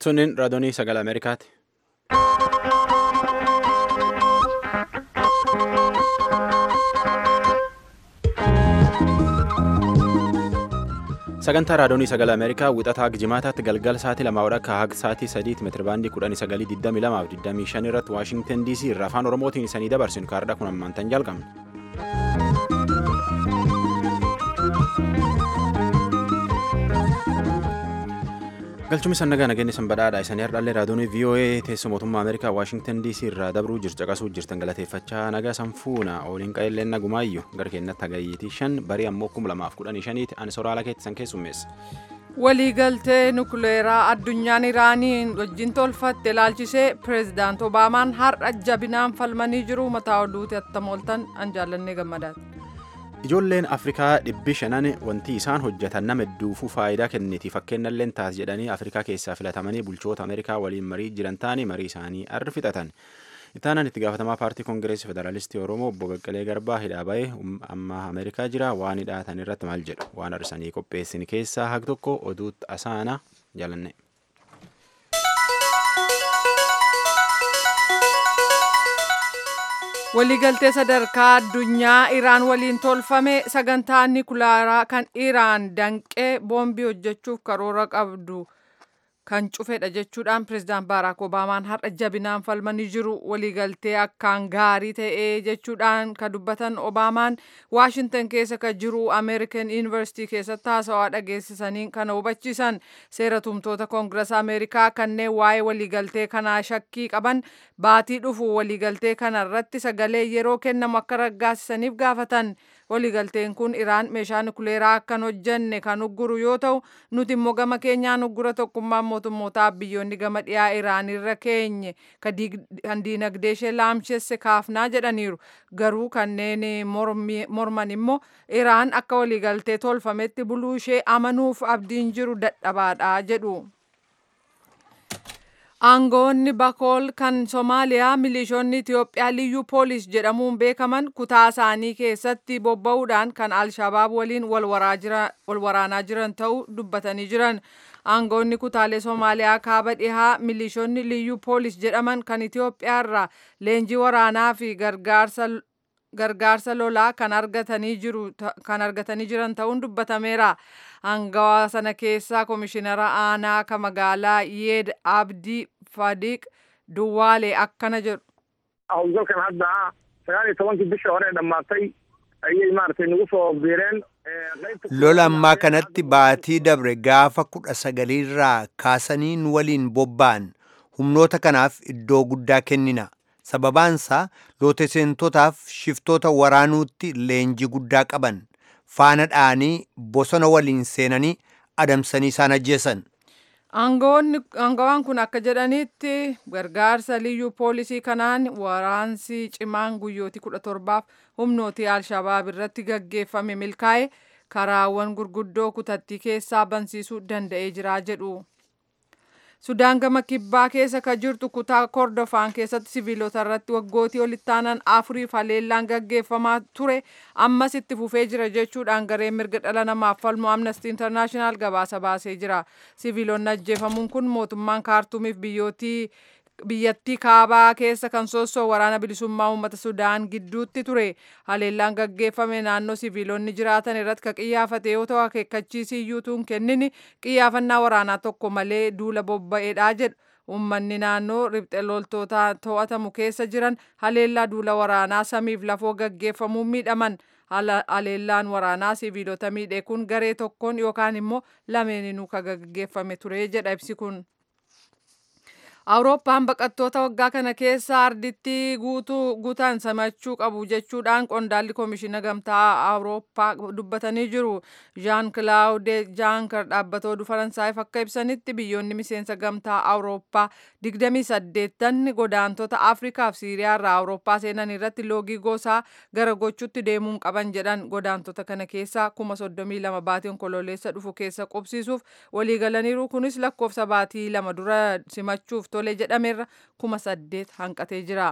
Sunniin raadiyoo sagalee Ameerikaati. Sagantaa raadiyoo sagalee Ameerikaa wixataa jimaataatti galgala sa'aatii lamaa akka haga sa'aatii sadiitti meetirabaandii kudhanii sagalii digdamii lamaa fi digdamii shan irratti Waashingtan DC irraa afaan Oromootiin isanii dabarsinu kaardhaa kun ammaantan jalqabna. galchumni sannagaa nageenya sanbadhaadha isanii hardhallee raadiyoo voa teessoo mootummaa ameerikaa waashingtan dc irraa dabruu jirtu caqasuu jirtan galateeffachaa nagaa sanfuuna ooliin qaelleen nagumaayyuu gara keenyatti hagayyiitii shan barii ammoo kuma lamaaf kudhanii shaniiti ani soraala keettisan keessummeessa. waliigaltee nukuleeraa addunyaan iraaniin wajjin tolfatte ilaalchisee pireezidaant obaamaan har'a jabinaan falmanii jiru mataa oduuti attamooltan an jaallannee gammadaati. Ijoolleen Afrikaa dhibbi shanan wanti isaan hojjetan nama hedduufuu faayidaa kenniti fakkeenyallee taas jedhanii Afrikaa keessaa filatamanii bulchoota Ameerikaa waliin marii jiran taane marii isaanii arri fixatan. Itaanan itti gaafatamaa paartii Koongireesii Federaalistii Oromoo obbo Baqqalee Garbaa hidhaa ba'ee amma Ameerikaa jira waan hidhaatan irratti maal jedhu waan arsanii qopheessin keessaa hag tokko oduutti asaana jaalanne. waliigaltee sadarkaa addunyaa iraan waliin tolfame sagantaa nikulaaraa kan iraan danqee boombii hojjechuuf karoora qabdu kan cufedha jechuudhaan pireezidaant baaraak obaamaan har'a jabinaan falmanii jiru waliigaltee akkaan gaarii ta'ee jechuudhaan kan dubbatan obaamaan waashintan keessa kan jiru ameerikan yuunivarsiitii keessatti haasawaa dhageessisanii kana hubachiisan seera tumtoota koongirasa ameerikaa kanneen waa'ee waliigaltee kanaa shakkii qaban baatii dhufu waliigaltee kana irratti sagalee yeroo kennamu akka raggaasisaniif gaafatan waliigalteen kun iraan meeshaa nukuleeraa akkan hojjenne kan ugguru yoo ta'u nuti immoo gama keenyaan uggura tokkummaa mootummootaa biyyoonni gama dhiyaa iraan irra keenye kan diinagdee ishee laamshesse kaafnaa jedhaniiru garuu kanneen morman immoo iraan akka waliigaltee tolfametti buluu ishee amanuuf abdiin jiru dadhabaadha jedhu. aangoonni bakool kan soomaaliyaa milishoonni itiyoophiyaa liyyuu poolis jedhamuun beekaman kutaa isaanii keessatti bobba'uudhaan kan alshabaab waliin wal waraanaa jiran ta'uu dubbatanii jiran aangoonni kutaalee soomaaliyaa kaaba dhihaa milishoonni liyyuu poolis jedhaman kan itiyoophiyaa irraa leenjii waraanaa fi gargaarsa gargaarsa lolaa kan argatanii jiru kan argatanii jiran ta'uun dubbatameera. Aangawaa sana keessaa komishinara aanaa ka magaalaa Yeed Abdii Fadiq Duwwaale akkana jedhu. Hawlgalkan hadda sagaal iyo tobankii bishii hore dhammaatay ayay maaragtay nagu soo biireen. Lola ammaa kanatti baatii dabre gaafa kudha sagaliirraa kaasaniin waliin bobba'an humnoota kanaaf iddoo guddaa kennina. sababaansaa lootesentotaaf shiftoota waraanuutti leenjii guddaa qaban faana dha'anii bosona waliin seenanii adamsanii isaan ajjeesan. Aangawaan kun akka jedhanitti gargaarsa liyyuu poolisii kanaan waraansi cimaan guyyootii kudha torbaaf humnootii alshabaab irratti gaggeeffame milkaa'e karaawwan gurguddoo kutattii keessaa bansiisuu danda'ee jira jedhu. Sudaan gama kibbaa keessa kan jirtu kutaa kordofaan keessatti siviilota irratti waggootii olitti aanan afuriif haleellaan gaggeeffamaa ture ammas itti fufee jira jechuudhaan gareen mirga dhala namaaf falmu amnesty international gabaasa baasee jira. Siviilonni ajjeefamuun kun mootummaan kaartuumiif biyyootii biyyattii kaabaa keessa kan soosoo waraana bilisummaa uummata sudaan gidduutti ture haleellaan gaggeeffame naannoo siviilonni jiraatan irratti ka qiyyaafate yoo ta'u akeekkachiisii iyyuutuun kennini qiyyaafannaa waraanaa tokko malee duula bobba'eedha jedhu uummanni naannoo ribxe loltoota to'atamu keessa jiran haleellaa duula waraanaa samiif lafoo gaggeeffamuun miidhaman haleellaan waraanaa siviilota miidhe kun garee tokkoon yookaan immoo lameeninuu ka gaggeeffame ture jedha ibsi kun. awurooppaan baqattoota waggaa kana keessa arditti guutuu guutaan simachuu qabu jechuudhaan qondaalli koomishina gamtaa awurooppaa dubbatanii jiru jaan kilaawude jaankar dhaabbatoo oduu faransaayif akka ibsanitti biyyoonni miseensa gamtaa awurooppaa 28 godaantota afrikaaf siiriyaa irraa awurooppaa seenan irratti loogii gosaa gara gochuutti deemuun qaban jedhan godaantota kana keessa kuma 32 baatii onkololeessa dhufu keessa qubsiisuuf waliigalaniiru kunis lakkoofsa baatii lama dura simachuuf tole jedhameerra kuma saddeet hanqatee jira.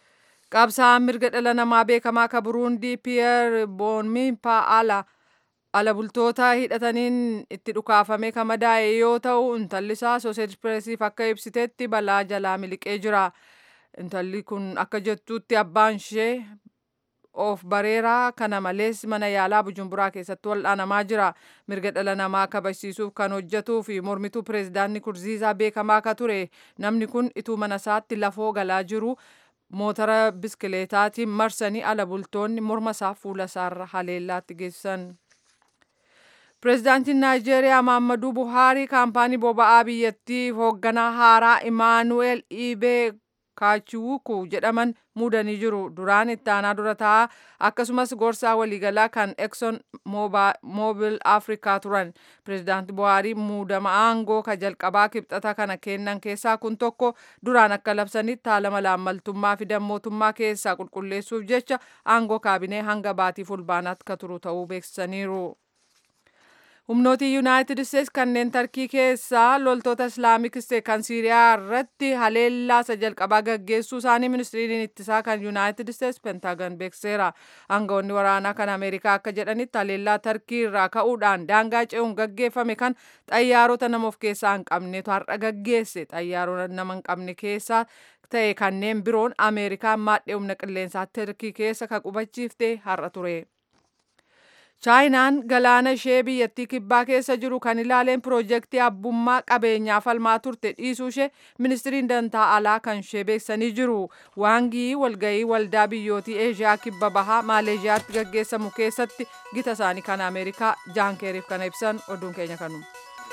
Qabsaa'aan mirga dhala namaa beekamaa ka Buruundii Piyeer Boonmimpaa Ala ala bultoota hidhataniin itti dhukaafame kan madaa'e yoo ta'u intalli isaa Associated Pressiif akka ibsitetti balaa jalaa miliqee jira. Intalli kun akka jettutti abbaan ishee of bareeraa kana malees mana yaalaa Bujumburaa keessatti wal'aanamaa jira. Mirga dhala namaa kabachiisuuf kan hojjetuu fi mormituu pireezidaantii Kurziizaa beekamaa akka ture. Namni kun ituu mana isaatti lafoo galaa jiru motora biskileetaatiin marsanii ala bultoonni morma isaa fuula isaarra haleellaatti geessisan. Pireezidaantiin Naayijeeriyaa Maammaduu Buhaarii kaampaanii boba'aa biyyattiif hoogganaa haaraa Imaanuweel Ibee Kaachiwuku jedhaman muudanii jiru. Duraan itti aanaa dura taa'aa akkasumas gorsaa waliigalaa kan Exxon Mobil Afrikaa turan. Pireezidaanti Buhaarii muudama aangoo ka jalqabaa kibxata kana kennan keessaa kun tokko duraan akka labsanitti haala malaammaltummaa fi dammootummaa keessaa qulqulleessuuf jecha aangoo kaabinee hanga baatii fulbaanaatti ka turu ta'uu beeksisaniiru. humnootii yuunaayitid isteets kanneen tarkii keessaa loltoota islaamik isteet kan siiriyaa irratti haleellaa isa jalqabaa gaggeessuu isaanii ministiriin ittisaa kan yuunaayitid isteets pentaagan beekseera aangawoonni waraanaa kan ameerikaa akka jedhanitti haleellaa tarkii irraa ka'uudhaan daangaa ce'uun gaggeeffame kan xayyaarota nama of keessaa hin qabnetu har'a gaggeesse xayyaarota nama hin qabne keessaa ta'e kanneen biroon ameerikaan maadhee humna qilleensaa tarkii keessa ka qubachiifte har'a ture. chaayinaan galaana ishee biyyattii kibbaa keessa jiru kan ilaaleen piroojeektii abbummaa qabeenyaa falmaa turte dhiisuu ishee ministiriin dantaa alaa kan ishee beeksanii jiru waangii walgayii waldaa biyyootii eeshiyaa kibba bahaa maaleeshiyaatti gaggeessamu keessatti gita isaanii kan ameerikaa jaankeeriif kana ibsan oduun keenya kanuma.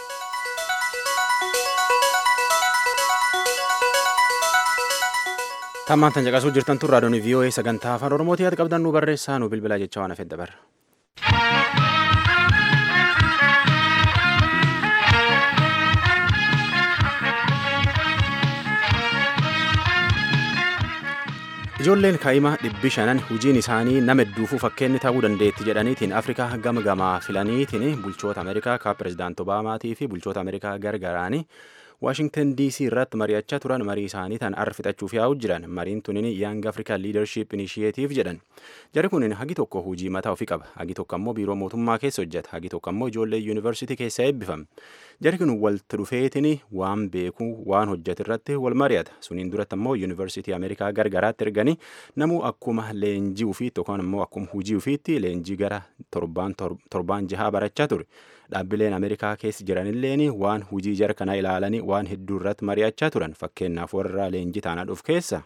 Tammaan tan caqasuu jirtan tun raadiyoon VOA sagantaa afaan Oromootii yaada qabdan nu barreessaa nu bilbilaa jecha waan hafedha barra. Ijoolleen kaa'imaa dhibbi shanan hojiin isaanii nama hedduufuu fakkeenyi ta'uu dandeetti jedhaniitiin Afrikaa gama gamaa filaniitiin bulchoota Ameerikaa ka pirezidaanti Obaamaatii fi bulchoota Ameerikaa gargaraanii Waashingtan DC irratti mari'achaa turan marii isaanii tan arra fixachuuf yaa'u jiran mariin tunin Young African Leadership Initiative jedhan jari kunin hagi tokko hojii mataa ofii qaba hagi tokko ammoo biiroo mootummaa keessa hojjeta hagi tokko ammoo ijoollee yuunivarsiitii keessa eebbifama jari kun walitti dhufeetiin waan beekuu waan hojjetu irratti wal mari'ata suniin duratti ammoo yuunivarsiitii Ameerikaa gargaraatti erganii namuu akkuma leenjii ofiitti yookaan ammoo akkuma hojii ofiitti leenjii gara torbaan jahaa barachaa ture. dhaabbileen ameerikaa keessa jiranilleen waan hujii jara kana ilaalanii waan hedduu irratti mari'achaa turan fakkeenyaaf warra leenjii taanaa dhufu keessa.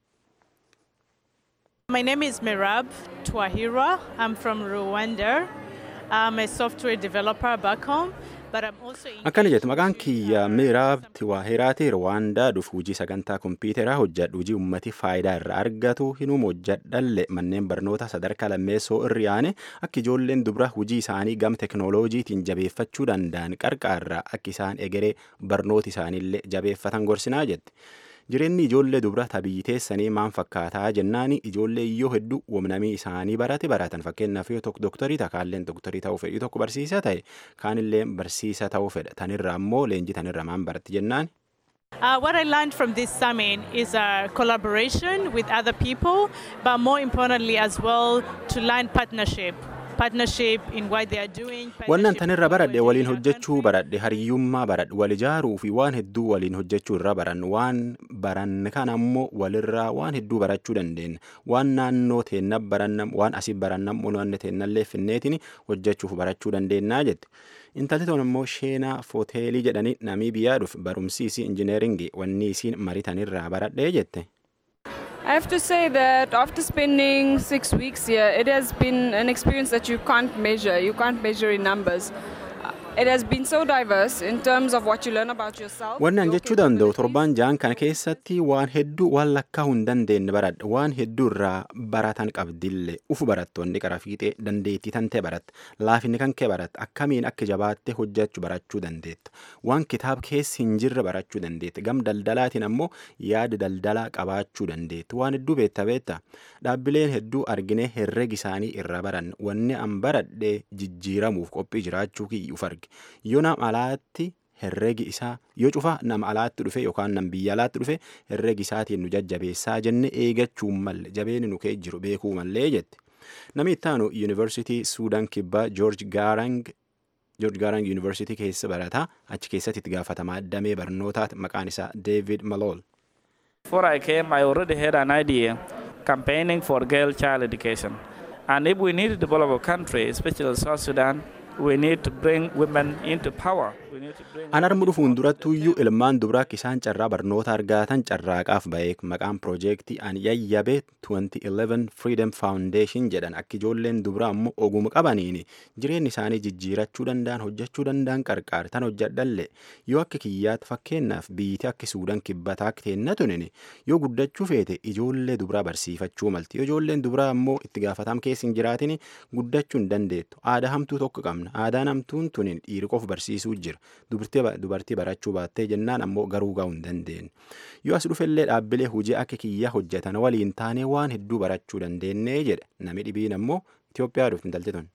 My name is Mirab Twahira. I'm from Rwanda. I'm a software developer back home. akkana jettu maqaan kiyya miiraab tiwaahiraati rwaandaa dhufu hujii sagantaa kompiitaraa hojjedhu hujii ummati faayidaa irraa argatu hinuma hojjedhalle manneen barnoota sadarkaa lammeessoo irra yaane akka ijoolleen dubra hujii isaanii gam teknooloojiitiin jabeeffachuu danda'an qarqaarraa akka isaan egeree barnoota isaaniillee jabeeffatan gorsinaa jette. jireenyi ijoollee dubra tabii teessanii maan fakkaataa jennaan ijoollee iyyoo hedduu wamnamii isaanii barate baratan fakkeenyaaf yoo tokko doktorii ta'a kaalleen doktorii ta'uu fedhi tokko barsiisaa ta'e kaanillee barsiisa ta'uu fedha tanirraa ammoo leenjii tanirra maan baratti jennaan. Uh, what I learned from this summit is a collaboration with other people, but more importantly as well to learn partnership. Wannan tanirra baradhe waliin hojjechuu baradhe hariyyummaa baradhe wal ijaaruu fi waan hedduu waliin hojjechuu irra baran waan baran kan ammoo walirraa waan hedduu barachuu dandeenya waan naannoo teenna barannam waan asii barannam waan teennallee finneetiin hojjechuuf barachuu dandeenyaa jette. Intalli tokko immoo sheenaa footeelii jedhanii namii biyyaa dhufe barumsi isii injineeringii wanni isiin maritanirraa baradhee jette. I have to say that after spending six weeks here, it has been an experience that you can't measure. You can't measure in numbers. It has been so diverse in terms of what you learn about yourself. Wannan jechuu danda'u torbaan ja'an kana keessatti waan hedduu waan lakkaa'uu hin dandeenye baradha. Waan hedduu irraa baratan qabdillee ufu barattoonni qara fiixee dandeettii tantee baratta. Laafinni kan kee baratta. Akkamiin akka jabaattee hojjechuu barachuu dandeetta. Waan kitaaba keessa hin jirre barachuu dandeetta. Gam daldalaatiin ammoo yaada daldalaa qabaachuu dandeetta. Waan hedduu beetta beetta. Dhaabbileen hedduu arginee herregi isaanii irra baran. Wanni an baradhee jijjiiramuuf qophii jiraachuu kiyyuuf arge. yoo nama alaatti herregi isaa yoo cufa nama alaatti dhufe yookaan nam biyya alaatti dhufe herregi isaatiin nu jajjabeessaa jenne eegachuun malle jabeeni nu kee jiru beekuu mallee jette. Namni ittaanu yuunivarsiitii Suudaan kibbaa Joorj Gaarang Joorj Gaarang yuunivarsiitii keessa barataa achi keessatti itti gaafatamaa damee barnootaati maqaan isaa David Malol. Before I came, I already had an idea campaigning for girl child education. And if we need to develop a country, especially South Sudan, we need to bring women into power. We need to bring An armu dhufuun durattuyyuu ilmaan dubaraa akka isaan carraa barnoota argatan carraaqaaf ba'ee maqaan piroojeektii an yayyabe 2011 Freedom Foundation jedhan akka ijoolleen dubaraa ammoo oguma qabaniin jireenya isaanii jijjiirachuu danda'an hojjechuu danda'an qarqaar tan hojjedhalle yoo akka kiyyaatti fakkeenyaaf biyyiti akka suudaan kibbataa akka teenna tunin yoo guddachuu feete ijoollee dubaraa barsiifachuu malti yoo ijoolleen dubaraa ammoo itti gaafatam keessa hin jiraatin guddachuu hin dandeettu aadaa hamtuu tokko qabna aadaan hamtuun tunin dhiiri qof barsiisuu jira dubartii barachuu baattee jennaan ammoo garuu ga'uu hin dandeenye yoo as dhufellee dhaabbilee hojii akka kiyyaa hojjetan waliin taanee waan hedduu barachuu dandeenye jedhe nami dhibiin ammoo Itoophiyaa dhufti intalti tun.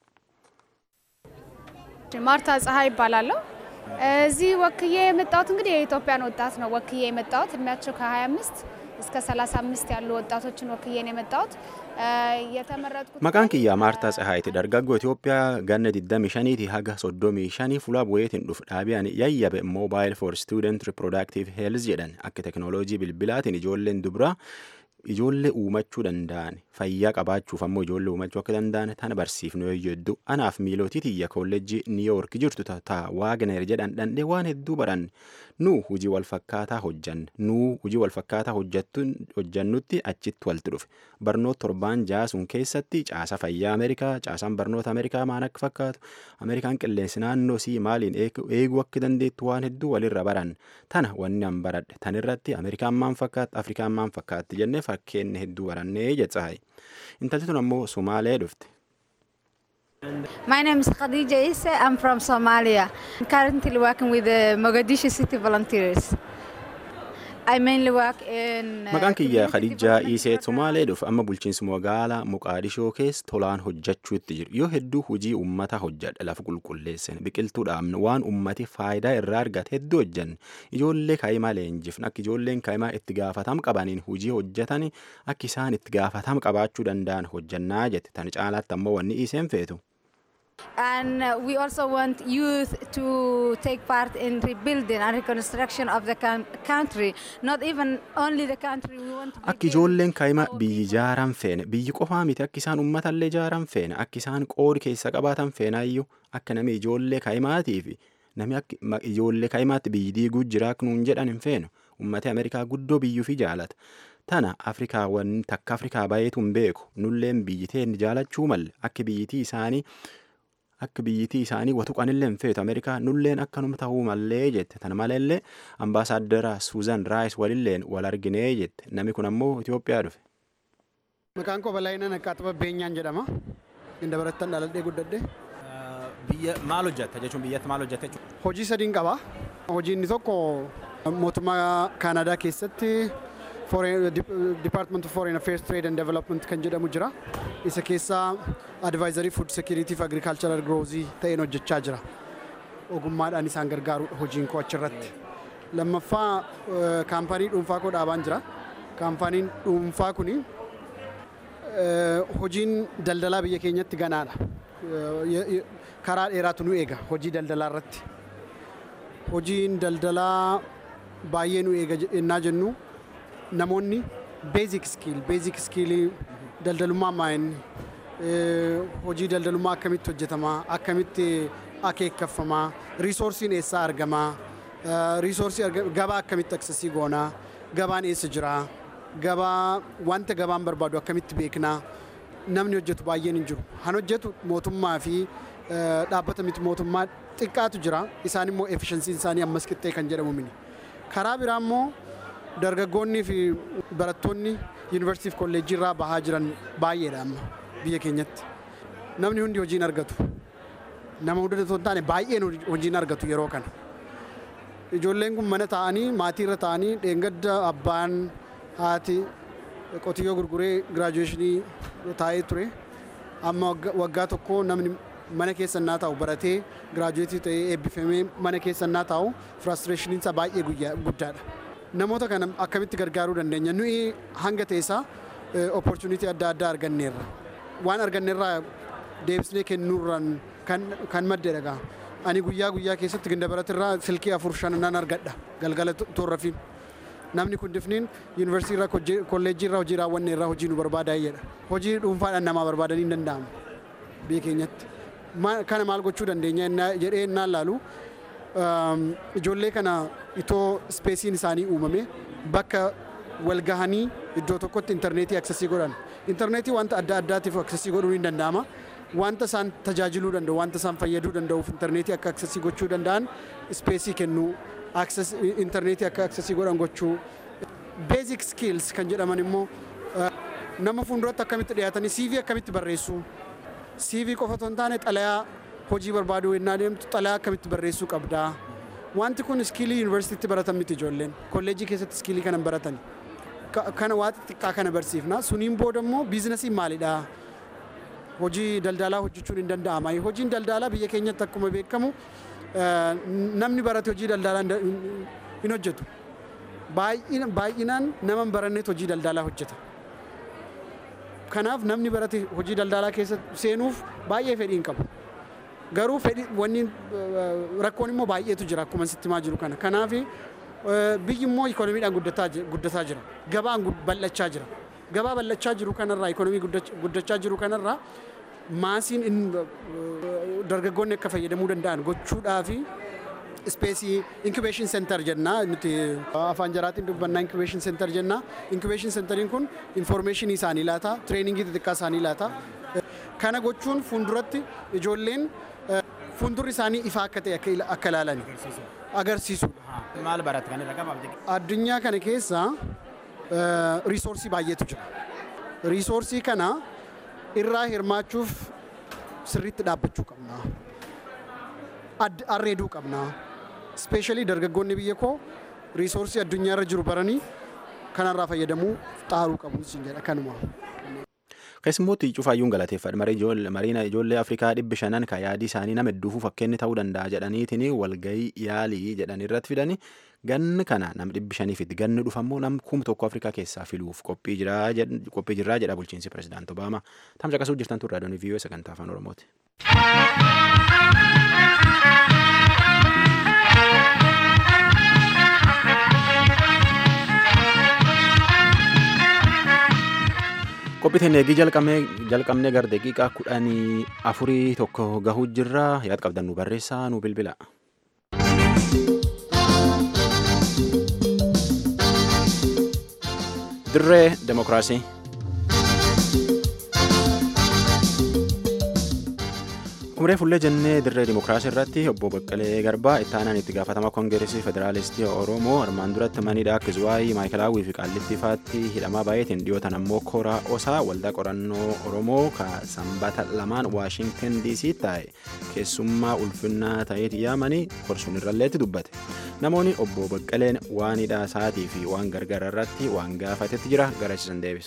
ማርታ ፀሐይ ይባላለሁ። እዚህ ወክዬ የመጣሁት እንግዲህ የኢትዮጵያን ወጣት ነው ወክዬ የመጣሁት እድሜያቸው ከ25 እስከ 35 ያሉ ወጣቶችን ወክዬ ነው የመጣሁት። የተመረጥኩት Maqaan kiyyaa Maartaa Tsahaayiti dargaggoo Itoophiyaa ganna 25 haga 35 fuula bu'eetiin dhufu dhaabiyaan yayyabe Mobile for Student Reproductive Health jedhan akka teknooloojii bilbilaatiin ijoolleen dubaraa ijoollee uumachuu danda'an fayyaa qabaachuuf ammoo ijoollee uumachuu akka danda'an tana barsiifnu yoo jedhu anaaf miilootii tiyya kolleejjii niiyoork jirtu ta'a waagneer jedhan dhandhee waan hedduu baran nu hujii walfakkaataa hojjanna nu hujii walfakkaataa hojjannutti achitti walitti dhufe barnoota torbaan jaasuun keessatti caasa fayyaa ameerikaa caasaan barnoota ameerikaa maan akka fakkaatu ameerikaan qilleensi naannoo sii maaliin eeguu akka dandeettu waan hedduu walirra baran tana wanni an baradhe tanirratti ameerikaan maan fakkaatti afrikaan maan fakkaatti jennee fakkeenni hedduu barannee jetsahay intalti tun ammoo sumaalee dhufte. My name is Khadija Issa. I'm from Somalia. I'm currently working with the Mogadishu City Volunteers. I mainly work in. Maqaan kiyya Khadijaa Iisee Somaalee dhufe amma bulchiinsa magaalaa Muqaadishoo keessa tolaan hojjechuutti jiru. Yoo hedduu hojii uummata hojjedha lafa qulqulleessan biqiltuu dhaabne waan uummati faayidaa irraa argate hedduu hojjanne ijoollee kaa'imaa leenjifne akka ijoolleen kaa'imaa itti gaafatam qabaniin hojii hojjetan akka isaan itti gaafatam qabaachuu danda'an hojjannaa jette tan caalaatti ammoo wanni Iiseen feetu. And uh, we also want youth to take part in rebuilding and reconstruction of the com- country. Not even only the country. We want to Akka ijoolleen kaa'imaa biyyi ijaaran feene biyyi qofaa miti akka isaan uummatallee ijaaran feene akka isaan qoodi keessa qabaatan feenaayyuu akka namni ijoollee kaa'imaatii fi namni akka ijoollee kaa'imaatti biyyi diiguu jiraak nuun jedhan hin feenu uummati Ameerikaa guddoo biyyuu fi jaalata. Tana Afrikaawwan takka Afrikaa baay'eetu hin beeku nulleen biyyi teen jaalachuu malle akka biyyitii isaanii akka biyyitii isaanii watuqanillee hin feetu Ameerikaa nulleen akkanuma ta'uu mallee jette tana maleellee ambaasaaddara Suuzan Raayis walilleen wal arginee jette namni kun ammoo Itoophiyaa dhufe. Maqaan koo Balaayinan Akkaatuma Beenyaan jedhama. Inda barattan dhaladhee guddadhe. Biyya maal hojjetta jechuun biyyatti maal hojjetta jechuudha? Hojii sadiin qaba. Hojii inni tokko mootummaa Kaanadaa keessatti Department of Foreign Affairs Trade and Development kan jedhamu jira. Isa keessaa Advisory Food Security fi Agricultural Growth ta'een hojjechaa jira. Ogummaadhaan isaan gargaarudha hojiin koo achirratti. Lammaffaa kaampaanii dhuunfaa koo dhaabaan jira. Kaampaaniin dhuunfaa kuni hojiin daldalaa biyya keenyatti ganaadha. Karaa dheeraatu nu eega hojii daldalaa irratti. Hojiin daldalaa baay'ee nu eega jennaa jennu namoonni beezik skiil beezik skiilii daldalummaa maa'inni hojii daldalummaa akkamitti hojjetamaa akkamitti akeekkafamaa riisoorsiin eessaa argamaa riisoorsii gabaa akkamitti aksesii goonaa gabaan eessa jiraa gabaa wanta gabaan barbaadu akkamitti beeknaa namni hojjetu baay'een hin jiru han hojjetu mootummaa fi dhaabbata miti mootummaa xiqqaatu jira isaan immoo efishansiin isaanii ammas qixxee kan jedhamu mini karaa biraa immoo dargaggoonni fi barattoonni yuunivarsiitii fi kolleejjii irraa bahaa jiran baay'eedha amma biyya keenyatti. Namni hundi hojii hin argatu. Nama hunda osoo hin taane baay'een hojii hin argatu yeroo kana. Ijoolleen kun mana taa'anii maatii irra taa'anii dheengadda abbaan haati qotiyyoo gurguree giraajuweeshinii taa'ee ture. Amma waggaa tokko namni mana keessa naa taa'u baratee giraajuweetii ta'ee eebbifamee mana keessa naa taa'u firaastireeshiniin isaa baay'ee guddaadha. namoota kana akkamitti gargaaruu dandeenya nuyi hanga teessaa opportunity adda addaa arganneerra waan argannerraa deebisnee kennuurraan kan madde dhagaa. Ani guyyaa guyyaa keessatti ginda baratirraa silkii afur shan nan argadha galgala toorrafiin. Namni kun difniin yuunivarsiitii irraa kolleejjii irraa hojii raawwanne irraa hojii nu barbaadaa jedha. Hojii dhuunfaadhaan namaa barbaadanii hin danda'amu biyya keenyatti. Kana maal gochuu dandeenya jedhee naan laalu ijoollee kana itoo ispeesiin isaanii uumame bakka wal gahanii iddoo tokkotti intarneetii aksesii godhan. Intarneetii wanta adda addaatiif aksesii godhuun hin danda'ama. Wanta isaan tajaajiluu danda'u, wanta isaan fayyaduu danda'uuf intarneetii akka aksesii gochuu danda'an ispeesii kennuu, intarneetii akka aksesii godhan gochuu. Basic skills kan jedhaman immoo nama fuulduratti akkamitti dhiyaatanii CV akkamitti barreessuu. CV qofa otoo hin taane xalayaa hojii barbaaduu yennaa deemtu xalayaa akkamitti barreessuu qabdaa. Wanti kun iskiilii yuunivarsiitiitti baratan miti ijoolleen. Kolleejjii keessatti iskiilii kana baratan. Kana waa xixiqqaa kana barsiifna. Suniin booda immoo biizinasiin maalidha? Hojii daldalaa hojjechuun hin danda'ama. Hojiin daldalaa biyya keenyatti akkuma beekamu namni barate hojii daldalaa hin hojjetu. Baay'inaan nama hin baranneet hojii daldalaa hojjeta. Kanaaf namni barate hojii daldalaa keessa seenuuf baay'ee fedhii hin qabu. Garuu fedhii wanni rakkoon immoo baay'eetu jira akkuma sitti himaa jiru kana. Kanaaf biyyi immoo ikonomiidhaan guddataa jira. Gabaan bal'achaa jira. Gabaa bal'achaa jiru kanarraa ikonomii guddachaa jiru kanarraa maasiin dargaggoonni akka fayyadamuu danda'an gochuudhaafi ispeesii incubaation center jennaa nuti afaan jaraatiin dubbannaa incubaation center jennaa incubaation centeriin kun informationii isaanii laata treeningii xixiqqaa isaanii laata kana gochuun fuulduratti ijoolleen fuuldurri isaanii ifaa akka ta'e akka ilaalan agarsiisu. Maal barate kan irra qabaabde? Addunyaa kana keessa riisoorsii baay'eetu jira. Riisoorsii kana irraa hirmaachuuf sirriitti dhaabbachuu qabna. Arreeduu qabna. Ispeeshaalii dargaggoonni biyya koo riisoorsii addunyaa irra jiru baranii kanarraa fayyadamuu xaaruu qabu isin jedha kanuma. Keessummooti cufaayyuun galateeffadha. Mariina ijoollee Afrikaa dhibbi shanan kan yaadii isaanii nama hedduufuu fakkeenni ta'uu danda'a jedhaniitiin walgahii yaalii jedhan irratti fidanii ganni kana nam dhibbi shaniifitti ganni dhufammoo nam kuma tokko Afrikaa keessaa filuuf qophii jirraa jedha bulchiinsi pirezidaant Obaamaa. Tamsa qasuu jirtan turre adoonii viiyoo sagantaa afaan Oromooti. qophiitiin eegii jalqabnee gara daqiiqaa kudhanii afurii tokko gahuu jirra yaad qabdan nu barreessaa nu bilbila. dirree demokiraasii. Umree fullee jennee dirree dimokiraasii irratti obbo Baqqalee Garbaa itti aanaan itti gaafatamaa koongireesii federaalistii Oromoo armaan duratti maniidha akka Zuwaayii Maayikelaawwii fi Qaallitti Faatti hidhamaa baay'eetiin dhiyootan ammoo Koraa Osaa waldaa qorannoo Oromoo ka sanbata lamaan Waashintan DC taa'e keessummaa ulfinnaa ta'eeti yaamanii korsuun irralleetti dubbate. Namoonni obbo Baqqaleen waan hidhaa isaatii fi waan gargaara irratti waan gaafatetti jira garachiisan deebisa.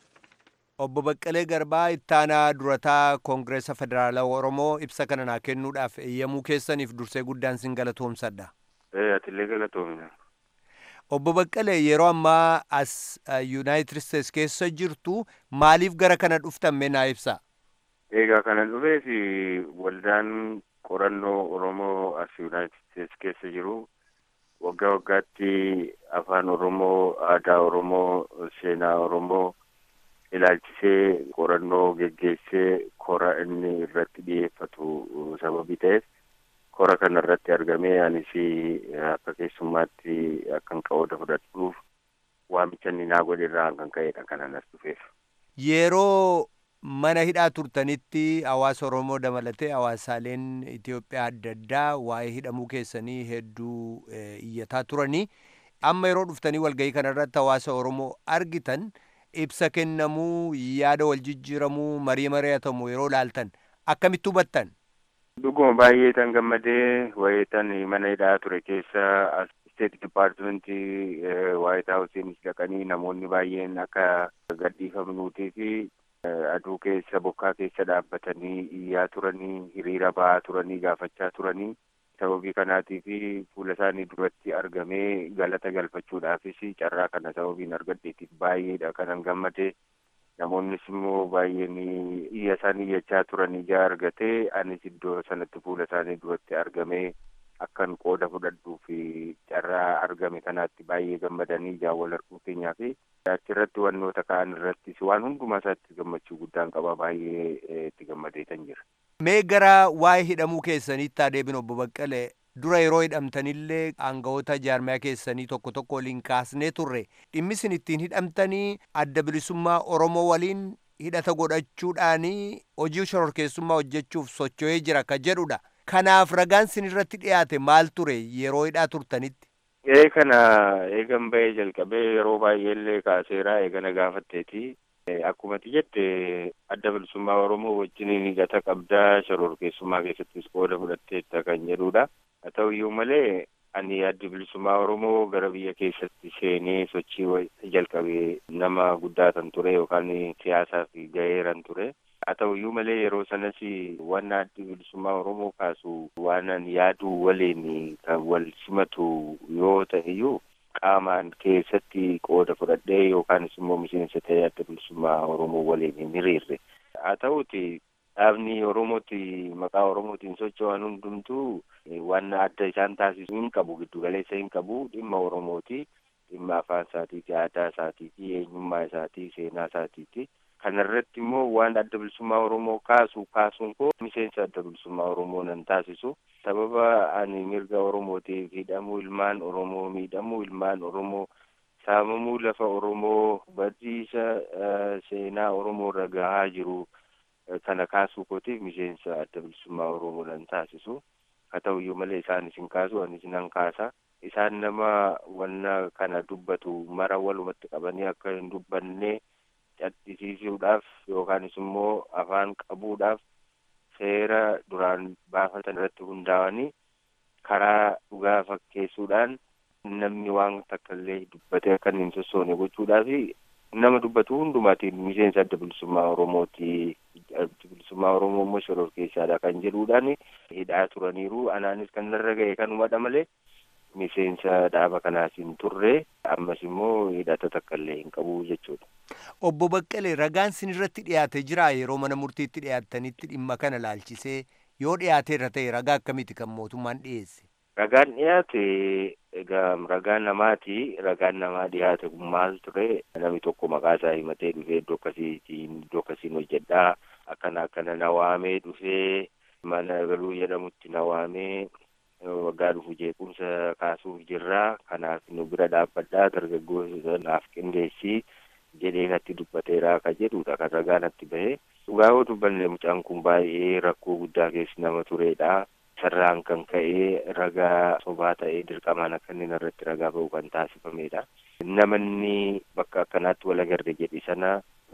Obbo Baqqalee Garbaa ittaanaa durataa Koongireesa Federaalawaa Oromoo ibsa kana naa kennuudhaaf eeyyamuu keessaniif dursee guddaan sin galatoomsadha. Ee atillee galatoomina. Obbo Baqqalee yeroo ammaa as Yuunaayitid Isteets keessa jirtu maaliif gara kana dhuftan mee naa ibsa? Egaa kana dhufeef waldaan qorannoo Oromoo as Yuunaayitid Isteets keessa jiru waggaa waggaatti afaan Oromoo, aadaa Oromoo, seenaa Oromoo ilaalchisee qorannoo geggeessee kora inni irratti dhiyeeffatu sababii ta'eef kora kana irratti argamee anis akka keessummaatti akkan qooda fudhadhuuf waamicha inni naa godhe irraa kan ka'edha kanan as dhufeef. Yeroo mana hidhaa turtanitti hawaasa Oromoo dabalatee hawaasaaleen Itoophiyaa adda addaa waa'ee hidhamuu keessanii hedduu iyyataa turanii amma yeroo dhuftanii walgahii kana irratti hawaasa Oromoo argitan ibsa kennamuu yaada wal jijjiiramuu marii mari'atamu yeroo laaltan akkamitti hubattan? Dhuguma baay'ee tan gammadee wayitan mana hidhaa ture keessa steet dipaartimentii waayit haawusiinis dhaqanii namoonni baay'een akka gadhiifamnuutii fi aduu keessa bokkaa keessa dhaabbatanii iyyaa turanii hiriira ba'aa turanii gaafachaa turanii sababii kanaatii fi fuula isaanii duratti argamee galata galfachuudhaafis carraa kana sababiin argadheetiif baay'eedha kanan gammade namoonnis immoo baay'een iyya isaanii iyyachaa turan ijaa argatee anis iddoo sanatti fuula isaanii duratti argamee akkan qooda fudhadhuu fi carraa argame kanaatti baay'ee gammadanii ijaa wal arguu keenyaa fi achirratti wannoota ka'an irrattis waan hundumaa isaatti gammachuu guddaan qaba baay'ee itti gammadee kan jira. Mee gara waa'ee hidhamuu keessaniitti adeemin obbo Baqqalee dura yeroo hidhamtanillee aangawoota jaarmiyaa keessanii tokko tokko waliin kaasnee turre dhimmi isin ittiin hidhamtanii adda bilisummaa Oromoo waliin hidhata godhachuudhaanii hojii shororkeessummaa hojjechuuf socho'ee jira ka jedhudha. Kanaaf ragaan isin irratti dhiyaate maal ture yeroo hidhaa turtanitti? Ee kana eegan bahee jalqabee yeroo baay'eellee kaaseeraa eegana gaafatteeti. Akkumatti jette adda bilisummaa Oromoo wajjin hidhata qabdaa shororkeessummaa keessattis qooda fudhatteetta kan jedhudha. Haa ta'u iyyuu malee ani adda bilisummaa Oromoo gara biyya keessatti seenee sochii jalqabee nama guddaa kan ture yookaan siyaasaa fi gaheeran ture. Haa ta'u iyyuu malee yeroo sanas waan adda bilisummaa Oromoo kaasu waan ani yaaduu waliin kan wal simatu yoo ta'e iyyuu qaamaan keessatti qooda fudhadhee yookaanis immoo miseensa ta'ee adda bilisummaa Oromoo waliin hin hiriirre. Haa ta'uti dhaabni Oromooti maqaa Oromootiin socho'an hundumtuu waan adda isaan taasisu hin qabu giddu galeessa hin qabu dhimma Oromooti dhimma afaan isaatiiti aadaa isaatiiti eenyummaa isaati seenaa isaatiiti. Kana irratti immoo waan adda bilisummaa Oromoo kaasu kaasuun koo miseensa adda bilisummaa Oromoo nan taasisu. Sababa ani mirga Oromootiif hidhamuu ilmaan Oromoo miidhamuu ilmaan Oromoo saamamuu lafa Oromoo badiisa seenaa Oromoo irra gahaa jiru kana kaasuu kootiif miseensa adda bilisummaa Oromoo nan taasisu. Haa ta'u iyyuu malee isaan isin kaasu anis nan kaasa. Isaan nama wanna kana dubbatu mara walumatti qabanii akka hin dubbanne caddisiisuudhaaf yookaanis immoo afaan qabuudhaaf seera duraan baafatan irratti hundaa'anii karaa dhugaa fakkeessuudhaan namni waan takka illee dubbatee akka hin sossoone gochuudhaa fi nama dubbatu hundumaatiin miseensa adda bilisummaa Oromooti. Adda bilisummaa Oromoo immoo shororkeessaadha kan jedhuudhaan hidhaa turaniiru. Anaanis kan narra ga'e kanumadha malee miseensa dhaaba kanaas hin turre ammas immoo hidhata takka illee hin qabu jechuudha. Obbo Baqqalee ragaan sin irratti dhiyaate jira yeroo mana murtiitti dhiyaattanitti dhimma kana laalchisee yoo dhiyaate irra ta'e ragaa akkamiiti kan mootummaan dhiyeesse? Ragaan dhiyaate egaa ragaa namaati. Ragaan namaa dhiyaate kun maal ture? Namni tokko maqaa isaa himatee dhufee iddoo akkasiitiin iddoo akkasiin hojjedhaa akkana akkana na waamee dhufee mana galuu jedhamutti na waamee waggaa dhufu jeequmsa kaasuuf jirraa kanaaf nu bira dhaabbadhaa dargaggoota naaf qindeessii jedhee natti dubbateeraa ka jedhudha kan ragaa natti bahee dhugaa yoo dubbanne mucaan kun baay'ee rakkoo guddaa keessa nama turedha sarraan kan ka'ee ragaa sobaa ta'ee dirqamaan akka inni irratti ragaa ba'u kan taasifamedha namanni bakka akkanaatti wal agarre jedhi sana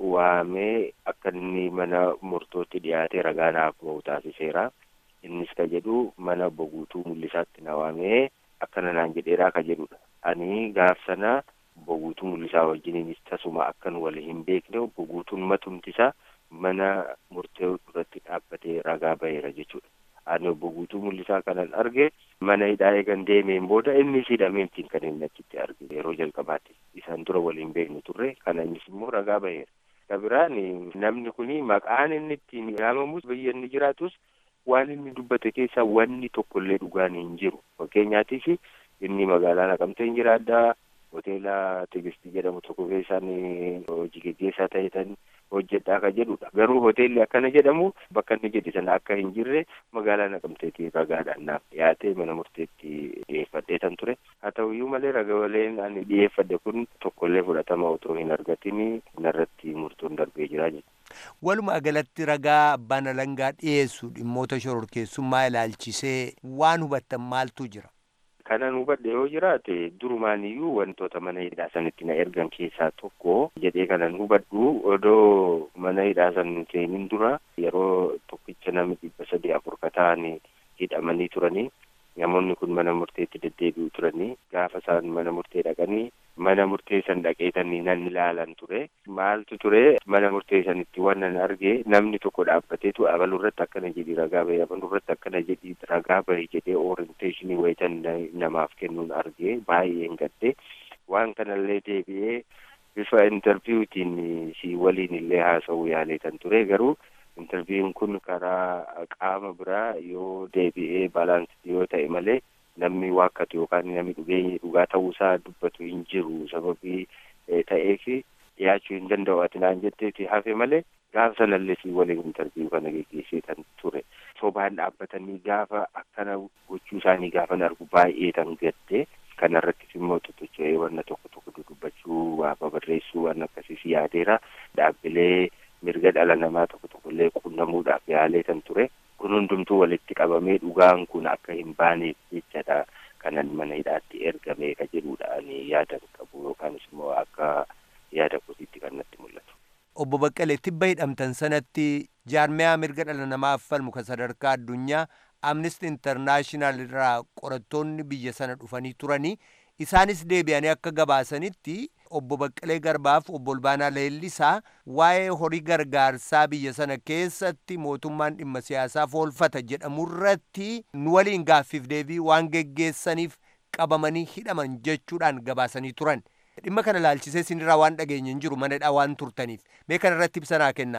waamee akka inni mana murtootti dhiyaatee ragaa naaf ba'u taasiseera innis ka jedhu mana boguutuu mul'isaatti na waamee akkana naan jedheeraa ka jedhudha ani gaaf sana boguutuu mul'isaa wajjiniinis tasuma akkan wal hin beekne boguutuun matumtisaa mana murtee duratti dhaabbatee ragaa ba'eera jechuudha. Ani obbo Guutuu Mul'isaa kanan arge mana hidhaa eegan deemeen booda innis hidhameetiin kan inni achitti arge yeroo jalqabaatti isaan dura waliin beeknu turre kana innis immoo ragaa ba'eera. Kabiraan namni kuni maqaan inni ittiin yaamamus biyya inni jiraatus waan inni dubbate keessaa wanni tokkollee dhugaan hin jiru. Fakkeenyaatiif inni magaalaa Naqamtee hin jiraaddaa hoteela Tigistii jedhamu tokko keessaan hojii geggeessaa ta'etan hojjedhaa ka jedhudha. Garuu hoteelli akkana jedhamu bakka inni jedhe sana akka hin jirre magaalaa Naqamteetii ragaadhaan naaf dhiyaatee mana murteetti dhiyeeffadhee tan ture. Haa ta'u iyyuu malee ragaaleen ani dhiyeeffadhe kun tokkollee fudhatama otoo hin argatin narratti murtoon darbee jira jechuudha. Walumaa galatti ragaa abbaan alangaa dhiyeessu dhimmoota shororkeessummaa ilaalchisee waan hubattan maaltu jira? Kanan hubadhe yoo jiraate durumaaniyyuu wantoota mana hidhaa sanitti na ergan keessaa tokko jedhee kanan hubadhu odoo mana hidhaa san seenin dura yeroo tokkicha namni dhibba sadii afur ka ta'an hidhamanii turanii namoonni kun mana murteetti deddeebi'u turanii gaafa isaan mana murtee dhaqanii mana murtee san dhaqeetanii nan ilaalan ture maaltu ture mana murtee sanitti waan nan arge namni tokko dhaabbateetu abaluu irratti akkana jedhi ragaa bahe abaluu irratti akkana jedhi ragaa bahe jedhee orienteeshinii wayitan namaaf kennuun arge baay'een gadde waan kanallee deebi'ee bifa intarviiwutiin si waliin illee haasa'uu yaaleetan ture garuu intarviiwun kun karaa qaama biraa yoo deebi'ee baalaansi yoo ta'e malee namni waakkatu yookaan namni dhugee dhugaa ta'uusaa dubbatu hin jiru sababii ta'eef dhiyaachuu hin danda'u ati naan jetteeti hafe malee gaafa sanallee si waliin intarviiwuu kana geggeessee kan ture sobaan dhaabbatanii gaafa akkana gochuu isaanii gaafan argu baay'ee tan gaddee kanarrattis immoo totocho'ee wanna tokko tokko dudubbachuu waa babarreessuu waan akkasiis yaadeera dhaabbilee mirga dhala namaa tokko tokkollee qunnamuudhaaf yaalee kan ture kun hundumtuu walitti qabamee dhugaan kun akka hin baaneef jechadha kanan mana hidhaatti ergame ka jedhudha ani yaada qabu yookaanis immoo akka yaada kootiitti kan natti mul'atu. Obbo Baqqalee tibba hidhamtan sanatti jaarmiyaa mirga dhala namaaf falmu kan sadarkaa addunyaa Amnesty International irraa qorattoonni biyya sana dhufanii turanii isaanis deebi'anii akka gabaasanitti obbo Baqqalee Garbaaf obbo Olbaanaa Leellisaa waa'ee horii gargaarsaa biyya sana keessatti mootummaan dhimma siyaasaaf oolfata jedhamurratti nu waliin gaaffiif deebii waan geggeessaniif qabamanii hidhaman jechuudhaan gabaasanii turan. Dhimma kana laalchisee sinirraa waan dhageenye hin jiru manadhaa waan turtaniif mee kana irratti ibsanaa kennaa.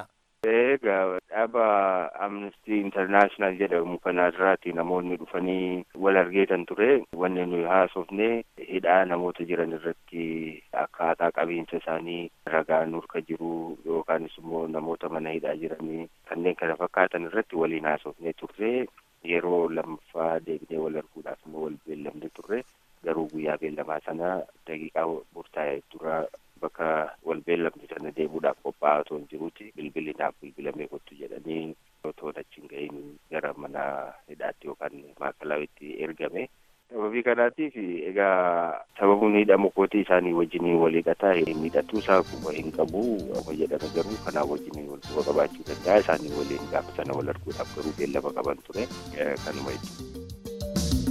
Egaa dhaaba Amnesty International jedhamu kanarraati namoonni dhufanii wal argeetan ture wanni nuyi haasofne hidhaa namoota jiran irratti akkaataa qabiinsa isaanii ragaa nurka jiru yookaanis immoo namoota mana hidhaa jiranii kanneen kana fakkaatan irratti waliin haasofne turre yeroo lammaffaa deebinee wal arguudhaaf immoo wal beellamne turre garuu guyyaa beellamaa sana daqiiqaa murtaa'e dura bakka wal beellamne sana deemuudhaaf qophaa'aa otoo hin jiruuti bilbilli naaf bilbilamee kottu jedhanii otoo achi hin gahin gara mana hidhaatti yookaan maakalawitti ergame. Sababii kanaatiif egaa sababuun hidhamu kootii isaanii wajjinii wal hidhataa hidhatuu isaa quba hin qabu amma jedhame garuu kanaa wajjinii wal quba qabaachuu danda'a isaanii waliin gaafa sana wal arguudhaaf garuu beellama qaban ture kanuma jechuudha.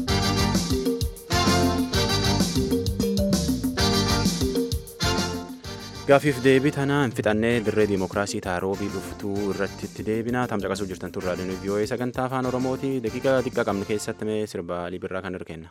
Gaafiif deebii tanaa hin fixannee dirree diimokiraasii taaroobii dhuftuu irratti itti deebinaa tamcaqasuu jirtan turraa dhinu vii'oo'ee sagantaa afaan oromooti daqiiqa xiqqaa qabnu keessatti mee sirba libirraa kan hirkenna.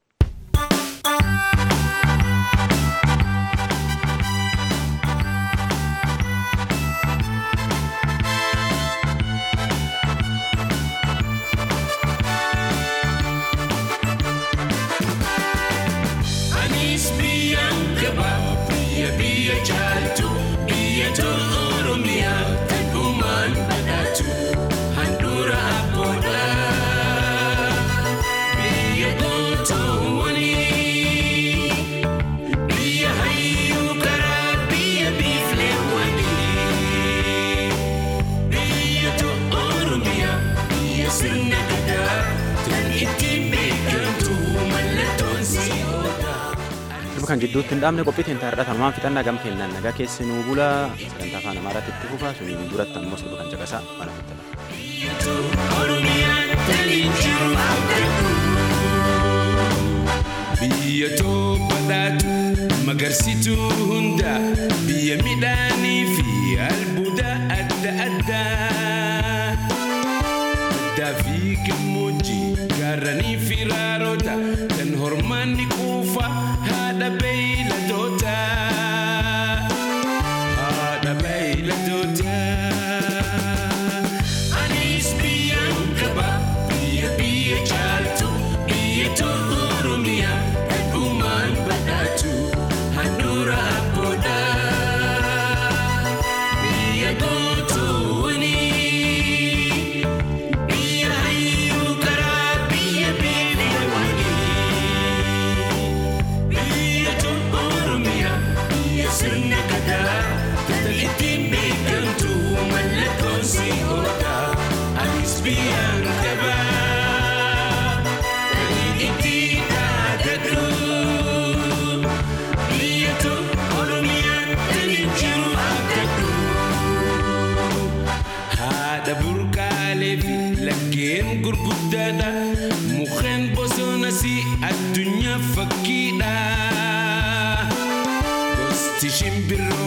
Anis biyyaan gaba biyya biyya jaaltu biyya tolu oromiyaa kan uumaan badhaatu handhuura abboodha biyya gootoowwanii biyya hayyuu karaa biyya biifleewwanii biyya tolu oromiyaa biyya sirna gadaa kan ittiin beekamtu mallattoon si oola. Sirba kan jidduutti hin dhaabne qophiitiin taa'eedha tanumaan fixannaa gam kennaan nagaa keessi nuu bula sagantaa afaan amaaraatti itti fufa suniin duratti ammoo sirba kan caqasaa mana fixama. Biyya badhaatu magarsituu hunda biyya midhaanii fi albuuda adda addaa. Addaa fi gammoojjii gaarranii fi raaroota kan hormaanni quufa haadha beeyladoota. Haadha beeyladoota. Anis biyyaan qaba biyya biyya jaaltu biyya tolu oromiyaa kan uumaan badhaatu handhuura abboodha. Biyya gootoowwanii biyya hayyuu karaa biyya beelawanii biyya tolu oromiyaa biyya sirna gadaa kan ittiin beekamtu mallattoon si oola anis biyyaan qaba kan ittiin dhaadadhu biyya tolu oromiyaa kan jiru abdadhu. haadha burqaalee fi laggeen gurguddaadha mukkeen bosonas addunyaa fakkiidha gosti shimbirroo